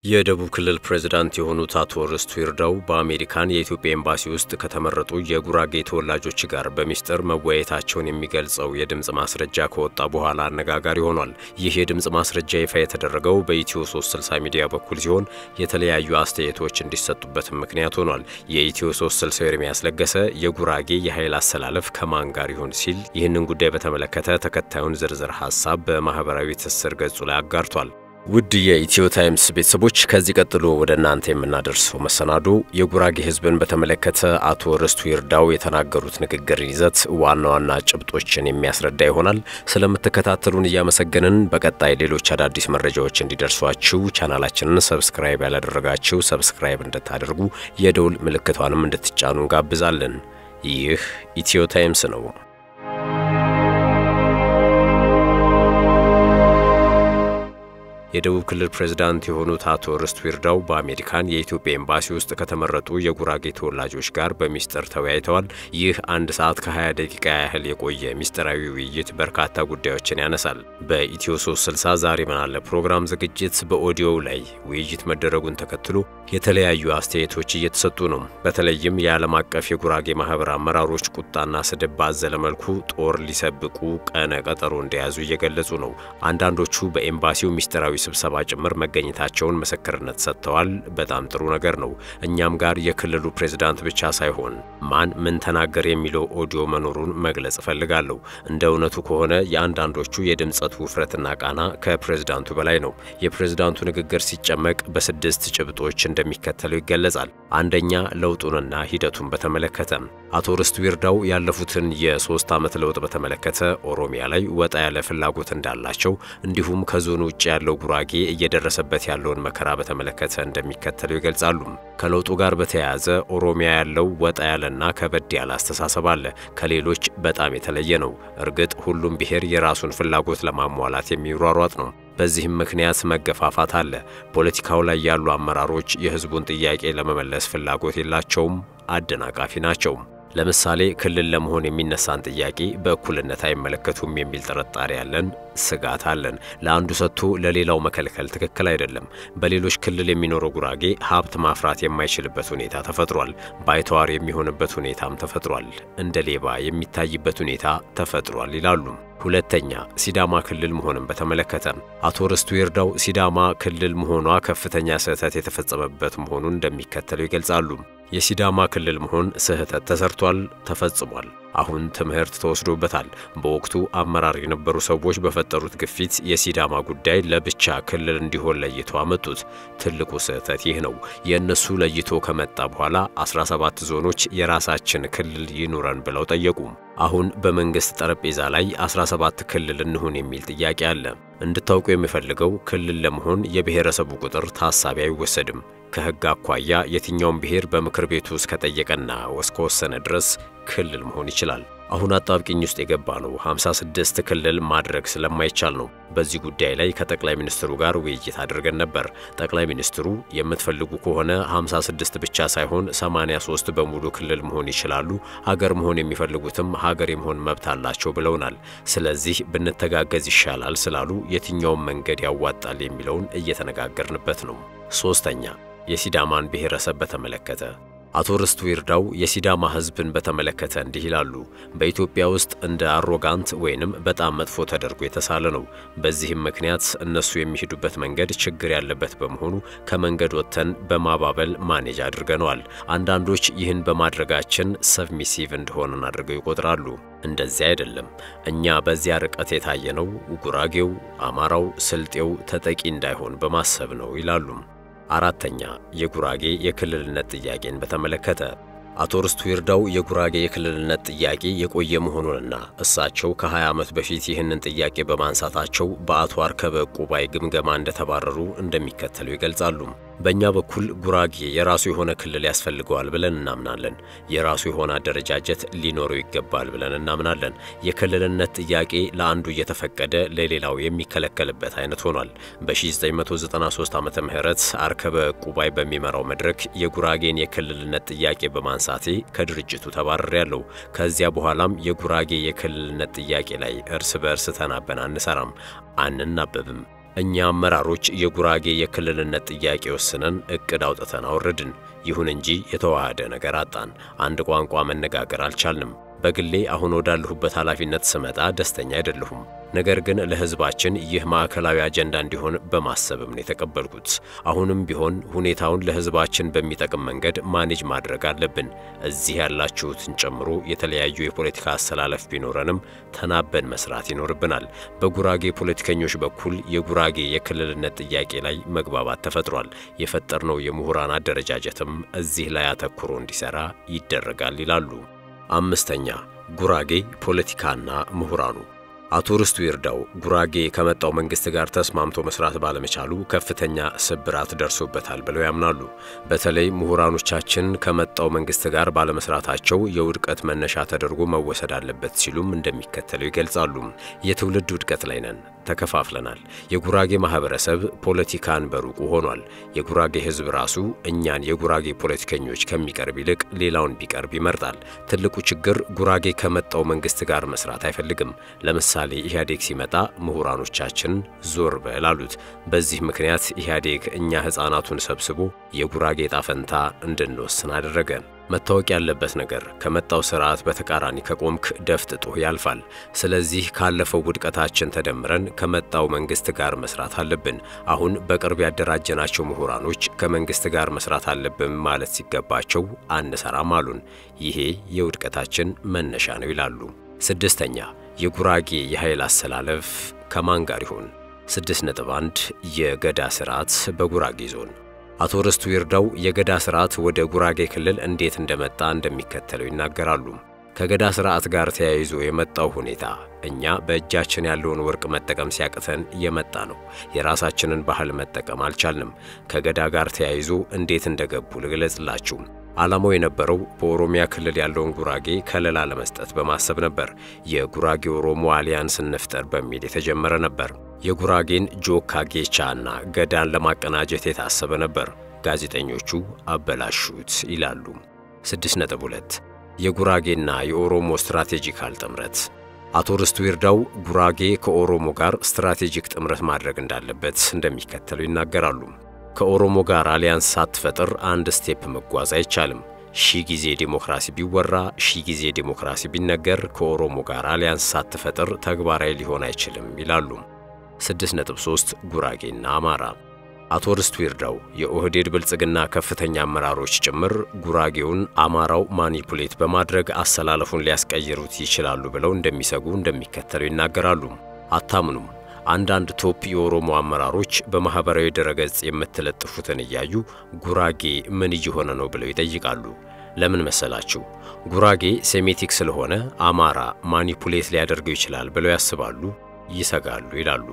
የደቡብ ክልል ፕሬዝዳንት የሆኑት አቶ ርስቱ ይርዳው በአሜሪካን የኢትዮጵያ ኤምባሲ ውስጥ ከተመረጡ የጉራጌ ተወላጆች ጋር በሚስጥር መወያየታቸውን የሚገልጸው የድምፅ ማስረጃ ከወጣ በኋላ አነጋጋሪ ሆኗል። ይህ የድምፅ ማስረጃ ይፋ የተደረገው በኢትዮ 360 ሚዲያ በኩል ሲሆን የተለያዩ አስተያየቶች እንዲሰጡበትም ምክንያት ሆኗል። የኢትዮ 360 ኤርሚያስ ለገሰ የጉራጌ የኃይል አሰላለፍ ከማን ጋር ይሆን ሲል ይህንን ጉዳይ በተመለከተ ተከታዩን ዝርዝር ሀሳብ በማህበራዊ ትስስር ገጹ ላይ አጋርቷል። ውድ የኢትዮ ታይምስ ቤተሰቦች ከዚህ ቀጥሎ ወደ እናንተ የምናደርሰው መሰናዶ የጉራጌ ሕዝብን በተመለከተ አቶ ርስቱ ይርዳው የተናገሩት ንግግር ይዘት ዋና ዋና ጭብጦችን የሚያስረዳ ይሆናል። ስለምትከታተሉን እያመሰገንን በቀጣይ ሌሎች አዳዲስ መረጃዎች እንዲደርሷችሁ ቻናላችንን ሰብስክራይብ ያላደረጋችሁ ሰብስክራይብ እንድታደርጉ የደውል ምልክቷንም እንድትጫኑ እንጋብዛለን። ይህ ኢትዮ ታይምስ ነው። የደቡብ ክልል ፕሬዝዳንት የሆኑት አቶ ርስቱ ይርዳው በአሜሪካን የኢትዮጵያ ኤምባሲ ውስጥ ከተመረጡ የጉራጌ ተወላጆች ጋር በሚስጥር ተወያይተዋል። ይህ አንድ ሰዓት ከ20 ደቂቃ ያህል የቆየ ሚስጥራዊ ውይይት በርካታ ጉዳዮችን ያነሳል። በኢትዮ 360 ዛሬ ምን አለ ፕሮግራም ዝግጅት በኦዲዮው ላይ ውይይት መደረጉን ተከትሎ የተለያዩ አስተያየቶች እየተሰጡ ነው። በተለይም የዓለም አቀፍ የጉራጌ ማህበር አመራሮች ቁጣና ስድብ ባዘለ መልኩ ጦር ሊሰብቁ ቀነ ቀጠሮ እንደያዙ እየገለጹ ነው። አንዳንዶቹ በኤምባሲው ሚስጥራዊ ስብሰባ ጭምር መገኘታቸውን ምስክርነት ሰጥተዋል። በጣም ጥሩ ነገር ነው። እኛም ጋር የክልሉ ፕሬዝዳንት ብቻ ሳይሆን ማን ምን ተናገር የሚለው ኦዲዮ መኖሩን መግለጽ እፈልጋለሁ። እንደ እውነቱ ከሆነ የአንዳንዶቹ የድምጸቱ ውፍረትና ቃና ከፕሬዝዳንቱ በላይ ነው። የፕሬዝዳንቱ ንግግር ሲጨመቅ በስድስት ጭብጦች እንደሚከተለው ይገለጻል። አንደኛ፣ ለውጡንና ሂደቱን በተመለከተ አቶ ርስቱ ይርዳው ያለፉትን የሶስት ዓመት ለውጥ በተመለከተ ኦሮሚያ ላይ ወጣ ያለ ፍላጎት እንዳላቸው እንዲሁም ከዞኑ ውጭ ያለው ጉራጌ እየደረሰበት ያለውን መከራ በተመለከተ እንደሚከተለው ይገልጻሉ። ከለውጡ ጋር በተያያዘ ኦሮሚያ ያለው ወጣ ያለና ከበድ ያለ አስተሳሰብ አለ። ከሌሎች በጣም የተለየ ነው። እርግጥ ሁሉም ብሔር የራሱን ፍላጎት ለማሟላት የሚሯሯጥ ነው። በዚህም ምክንያት መገፋፋት አለ። ፖለቲካው ላይ ያሉ አመራሮች የሕዝቡን ጥያቄ ለመመለስ ፍላጎት የላቸውም፣ አደናቃፊ ናቸው። ለምሳሌ ክልል ለመሆን የሚነሳን ጥያቄ በእኩልነት አይመለከቱም የሚል ጥርጣሬ ያለን፣ ስጋት አለን። ለአንዱ ሰጥቶ ለሌላው መከልከል ትክክል አይደለም። በሌሎች ክልል የሚኖረው ጉራጌ ሀብት ማፍራት የማይችልበት ሁኔታ ተፈጥሯል። ባይተዋር የሚሆንበት ሁኔታም ተፈጥሯል። እንደ ሌባ የሚታይበት ሁኔታ ተፈጥሯል ይላሉ። ሁለተኛ ሲዳማ ክልል መሆንን በተመለከተ አቶ ርስቱ ይርዳው ሲዳማ ክልል መሆኗ ከፍተኛ ስህተት የተፈጸመበት መሆኑን እንደሚከተለው ይገልጻሉ። የሲዳማ ክልል መሆን ስህተት ተሰርቷል፣ ተፈጽሟል። አሁን ትምህርት ተወስዶበታል። በወቅቱ አመራር የነበሩ ሰዎች በፈጠሩት ግፊት የሲዳማ ጉዳይ ለብቻ ክልል እንዲሆን ለይቶ አመጡት። ትልቁ ስህተት ይህ ነው። የእነሱ ለይቶ ከመጣ በኋላ 17 ዞኖች የራሳችን ክልል ይኑረን ብለው ጠየቁ። አሁን በመንግስት ጠረጴዛ ላይ 17 ክልል እንሁን የሚል ጥያቄ አለ። እንድታውቁ የሚፈልገው ክልል ለመሆን የብሔረሰቡ ቁጥር ታሳቢ አይወሰድም። ከሕግ አኳያ የትኛውም ብሔር በምክር ቤቱ እስከጠየቀና እስከወሰነ ድረስ ክልል መሆን ይችላል። አሁን አጣብቂኝ ውስጥ የገባ ነው 56 ክልል ማድረግ ስለማይቻል ነው። በዚህ ጉዳይ ላይ ከጠቅላይ ሚኒስትሩ ጋር ውይይት አድርገን ነበር። ጠቅላይ ሚኒስትሩ የምትፈልጉ ከሆነ 56 ብቻ ሳይሆን 83 በሙሉ ክልል መሆን ይችላሉ፣ ሀገር መሆን የሚፈልጉትም ሀገር የመሆን መብት አላቸው ብለውናል። ስለዚህ ብንተጋገዝ ይሻላል ስላሉ የትኛውም መንገድ ያዋጣል የሚለውን እየተነጋገርንበት ነው። ሶስተኛ የሲዳማን ብሔረሰብ በተመለከተ አቶ ርስቱ ይርዳው የሲዳማ ሕዝብን በተመለከተ እንዲህ ይላሉ። በኢትዮጵያ ውስጥ እንደ አሮጋንት ወይንም በጣም መጥፎ ተደርጎ የተሳለ ነው። በዚህም ምክንያት እነሱ የሚሄዱበት መንገድ ችግር ያለበት በመሆኑ ከመንገድ ወጥተን በማባበል ማኔጅ አድርገነዋል። አንዳንዶች ይህን በማድረጋችን ሰብሚሲቭ እንደሆነን አድርገው ይቆጥራሉ። እንደዚህ አይደለም። እኛ በዚያ ርቀት የታየነው ጉራጌው፣ አማራው፣ ስልጤው ተጠቂ እንዳይሆን በማሰብ ነው ይላሉ። አራተኛ የጉራጌ የክልልነት ጥያቄን በተመለከተ አቶ ርስቱ ይርዳው የጉራጌ የክልልነት ጥያቄ የቆየ መሆኑንና እሳቸው ከ20 ዓመት በፊት ይህንን ጥያቄ በማንሳታቸው በአቶ አርከበ ቁባይ ግምገማ እንደተባረሩ እንደሚከተለው ይገልጻሉ። በእኛ በኩል ጉራጌ የራሱ የሆነ ክልል ያስፈልገዋል ብለን እናምናለን። የራሱ የሆነ አደረጃጀት ሊኖረው ይገባል ብለን እናምናለን። የክልልነት ጥያቄ ለአንዱ እየተፈቀደ ለሌላው የሚከለከልበት አይነት ሆኗል። በ1993 ዓመተ ምህረት አርከበ ቁባይ በሚመራው መድረክ የጉራጌን የክልልነት ጥያቄ በማንሳቴ ከድርጅቱ ተባርሬያለሁ። ከዚያ በኋላም የጉራጌ የክልልነት ጥያቄ ላይ እርስ በእርስ ተናበን አንሰራም፣ አንናበብም። እኛ አመራሮች የጉራጌ የክልልነት ጥያቄ ወስነን እቅድ አውጥተን አወረድን። ይሁን እንጂ የተዋሃደ ነገር አጣን። አንድ ቋንቋ መነጋገር አልቻልንም። በግሌ አሁን ወዳለሁበት ኃላፊነት ስመጣ ደስተኛ አይደለሁም። ነገር ግን ለሕዝባችን ይህ ማዕከላዊ አጀንዳ እንዲሆን በማሰብም ነው የተቀበልኩት። አሁንም ቢሆን ሁኔታውን ለሕዝባችን በሚጠቅም መንገድ ማኔጅ ማድረግ አለብን። እዚህ ያላችሁትን ጨምሮ የተለያዩ የፖለቲካ አሰላለፍ ቢኖረንም ተናበን መስራት ይኖርብናል። በጉራጌ ፖለቲከኞች በኩል የጉራጌ የክልልነት ጥያቄ ላይ መግባባት ተፈጥሯል። የፈጠርነው የምሁራን አደረጃጀትም እዚህ ላይ አተኩሮ እንዲሰራ ይደረጋል ይላሉ። አምስተኛ ጉራጌ ፖለቲካና ምሁራኑ አቶ ርስቱ ይርዳው ጉራጌ ከመጣው መንግስት ጋር ተስማምቶ መስራት ባለመቻሉ ከፍተኛ ስብራት ደርሶበታል ብለው ያምናሉ። በተለይ ምሁራኖቻችን ከመጣው መንግስት ጋር ባለመስራታቸው የውድቀት መነሻ ተደርጎ መወሰድ አለበት ሲሉም እንደሚከተለው ይገልጻሉ። የትውልድ ውድቀት ላይ ነን፣ ተከፋፍለናል። የጉራጌ ማህበረሰብ ፖለቲካን በሩቁ ሆኗል። የጉራጌ ህዝብ ራሱ እኛን የጉራጌ ፖለቲከኞች ከሚቀርብ ይልቅ ሌላውን ቢቀርብ ይመርጣል። ትልቁ ችግር ጉራጌ ከመጣው መንግስት ጋር መስራት አይፈልግም። ለምሳሌ ኢህአዴግ ሲመጣ ምሁራኖቻችን ዞር በል አሉት። በዚህ ምክንያት ኢህአዴግ እኛ ህፃናቱን ሰብስቦ የጉራጌ ዕጣ ፈንታ እንድንወስን አደረገ። መታወቅ ያለበት ነገር ከመጣው ስርዓት በተቃራኒ ከቆምክ ደፍጥጦ ያልፋል። ስለዚህ ካለፈው ውድቀታችን ተደምረን ከመጣው መንግስት ጋር መስራት አለብን። አሁን በቅርብ ያደራጀናቸው ምሁራኖች ከመንግስት ጋር መስራት አለብን ማለት ሲገባቸው አንሰራም አሉን። ይሄ የውድቀታችን መነሻ ነው ይላሉ። ስድስተኛ የጉራጌ የኃይል አሰላለፍ ከማን ጋር ይሆን? 6.1 የገዳ ስርዓት በጉራጌ ዞን አቶ ርስቱ ይርዳው የገዳ ስርዓት ወደ ጉራጌ ክልል እንዴት እንደመጣ እንደሚከተለው ይናገራሉ። ከገዳ ስርዓት ጋር ተያይዞ የመጣው ሁኔታ እኛ በእጃችን ያለውን ወርቅ መጠቀም ሲያቅተን የመጣ ነው። የራሳችንን ባህል መጠቀም አልቻልንም። ከገዳ ጋር ተያይዞ እንዴት እንደገቡ ልግለጽላችሁ። ዓላማው የነበረው በኦሮሚያ ክልል ያለውን ጉራጌ ከለላ ለመስጠት በማሰብ ነበር። የጉራጌ ኦሮሞ አሊያንስ እንፍጠር በሚል የተጀመረ ነበር። የጉራጌን ጆካ ጌቻ እና ገዳን ለማቀናጀት የታሰበ ነበር። ጋዜጠኞቹ አበላሹት ይላሉ። 6.2 የጉራጌና የኦሮሞ ስትራቴጂካል ጥምረት አቶ ርስቱ ይርዳው ጉራጌ ከኦሮሞ ጋር ስትራቴጂክ ጥምረት ማድረግ እንዳለበት እንደሚከተለው ይናገራሉ። ከኦሮሞ ጋር አሊያንስ ሳትፈጥር አንድ ስቴፕ መጓዝ አይቻልም። ሺህ ጊዜ ዲሞክራሲ ቢወራ ሺህ ጊዜ ዲሞክራሲ ቢነገር ከኦሮሞ ጋር አሊያንስ ሳትፈጥር ተግባራዊ ሊሆን አይችልም ይላሉ። 6.3 ጉራጌና አማራ አቶ ርስቱ ይርዳው የኦህዴድ ብልጽግና ከፍተኛ አመራሮች ጭምር ጉራጌውን አማራው ማኒፑሌት በማድረግ አሰላለፉን ሊያስቀይሩት ይችላሉ ብለው እንደሚሰጉ እንደሚከተለው ይናገራሉ። አታምኑም አንዳንድ ቶፕ የኦሮሞ አመራሮች በማህበራዊ ድረገጽ የምትለጥፉትን እያዩ ጉራጌ ምን እየሆነ ነው ብለው ይጠይቃሉ። ለምን መሰላችሁ? ጉራጌ ሴሜቲክ ስለሆነ አማራ ማኒፑሌት ሊያደርገው ይችላል ብለው ያስባሉ፣ ይሰጋሉ ይላሉ።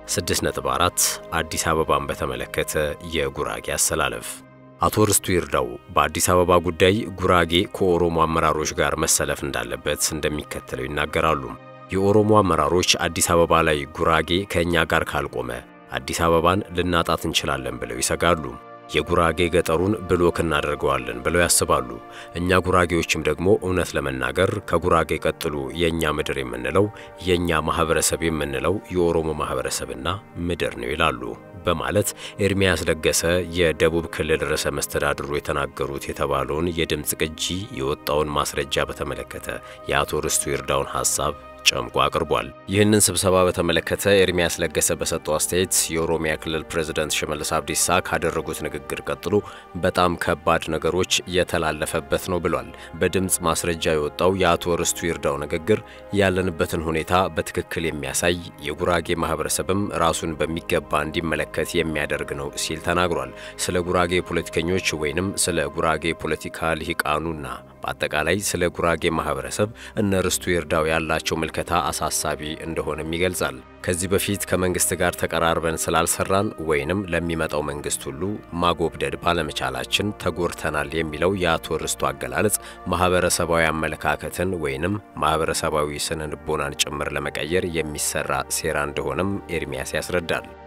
6.4 አዲስ አበባን በተመለከተ የጉራጌ አሰላለፍ አቶ ርስቱ ይርዳው በአዲስ አበባ ጉዳይ ጉራጌ ከኦሮሞ አመራሮች ጋር መሰለፍ እንዳለበት እንደሚከተለው ይናገራሉ። የኦሮሞ አመራሮች አዲስ አበባ ላይ ጉራጌ ከእኛ ጋር ካልቆመ አዲስ አበባን ልናጣት እንችላለን ብለው ይሰጋሉ። የጉራጌ ገጠሩን ብሎክ እናደርገዋለን ብለው ያስባሉ። እኛ ጉራጌዎችም ደግሞ እውነት ለመናገር ከጉራጌ ቀጥሎ የእኛ ምድር የምንለው የእኛ ማህበረሰብ የምንለው የኦሮሞ ማህበረሰብና ምድር ነው ይላሉ በማለት ኤርሚያስ ለገሰ የደቡብ ክልል ርዕሰ መስተዳድሩ የተናገሩት የተባለውን የድምፅ ቅጂ የወጣውን ማስረጃ በተመለከተ የአቶ ርስቱ ይርዳውን ሐሳብ ጨምቆ አቅርቧል። ይህንን ስብሰባ በተመለከተ ኤርሚያስ ለገሰ በሰጠው አስተያየት የኦሮሚያ ክልል ፕሬዝደንት ሽመልስ አብዲሳ ካደረጉት ንግግር ቀጥሎ በጣም ከባድ ነገሮች የተላለፈበት ነው ብሏል። በድምፅ ማስረጃ የወጣው የአቶ ርስቱ ይርዳው ንግግር ያለንበትን ሁኔታ በትክክል የሚያሳይ የጉራጌ ማህበረሰብም ራሱን በሚገባ እንዲመለከት የሚያደርግ ነው ሲል ተናግሯል። ስለ ጉራጌ ፖለቲከኞች ወይንም ስለ ጉራጌ ፖለቲካ ልሂቃኑና በአጠቃላይ ስለ ጉራጌ ማህበረሰብ እነ ርስቱ ይርዳው ያላቸው ምልከታ አሳሳቢ እንደሆነም ይገልጻል። ከዚህ በፊት ከመንግስት ጋር ተቀራርበን ስላልሰራን ወይንም ለሚመጣው መንግስት ሁሉ ማጎብደድ ባለመቻላችን ተጎድተናል የሚለው የአቶ ርስቱ አገላለጽ ማህበረሰባዊ አመለካከትን ወይንም ማህበረሰባዊ ስነ ልቦናን ጭምር ለመቀየር የሚሰራ ሴራ እንደሆነም ኤርሚያስ ያስረዳል።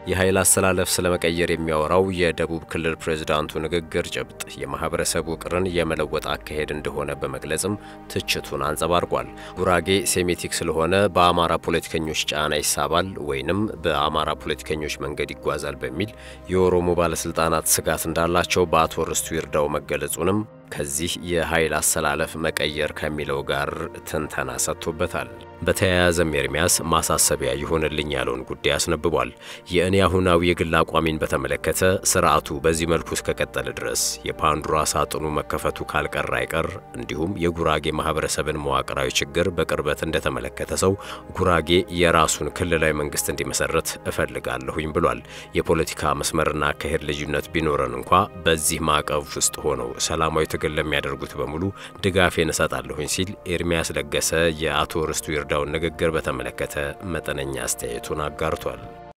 የኃይል አሰላለፍ ስለመቀየር የሚያወራው የደቡብ ክልል ፕሬዝዳንቱ ንግግር ጭብጥ የማህበረሰብ ውቅርን የመለወጥ አካሄድ እንደሆነ በመግለጽም ትችቱን አንጸባርቋል። ጉራጌ ሴሜቲክ ስለሆነ በአማራ ፖለቲከኞች ጫና ይሳባል ወይንም በአማራ ፖለቲከኞች መንገድ ይጓዛል በሚል የኦሮሞ ባለስልጣናት ስጋት እንዳላቸው በአቶ ርስቱ ይርዳው መገለጹንም ከዚህ የኃይል አሰላለፍ መቀየር ከሚለው ጋር ትንተና ሰጥቶበታል። በተያያዘም ኤርሚያስ ማሳሰቢያ ይሆንልኝ ያለውን ጉዳይ አስነብቧል። የእኔ አሁናዊ የግል አቋሚን በተመለከተ ስርዓቱ በዚህ መልኩ እስከቀጠለ ድረስ የፓንዱራ ሳጥኑ መከፈቱ ካልቀረ አይቀር እንዲሁም የጉራጌ ማህበረሰብን መዋቅራዊ ችግር በቅርበት እንደተመለከተ ሰው ጉራጌ የራሱን ክልላዊ መንግስት እንዲመሰረት እፈልጋለሁኝ ብሏል። የፖለቲካ መስመርና አካሄድ ልዩነት ቢኖረን እንኳ በዚህ ማዕቀፍ ውስጥ ሆነው ሰላማዊ ትግል ለሚያደርጉት በሙሉ ድጋፌን እሰጣለሁኝ ሲል ኤርሚያስ ለገሰ የአቶ ርስቱ ይርዳውን ንግግር በተመለከተ መጠነኛ አስተያየቱን አጋርቷል።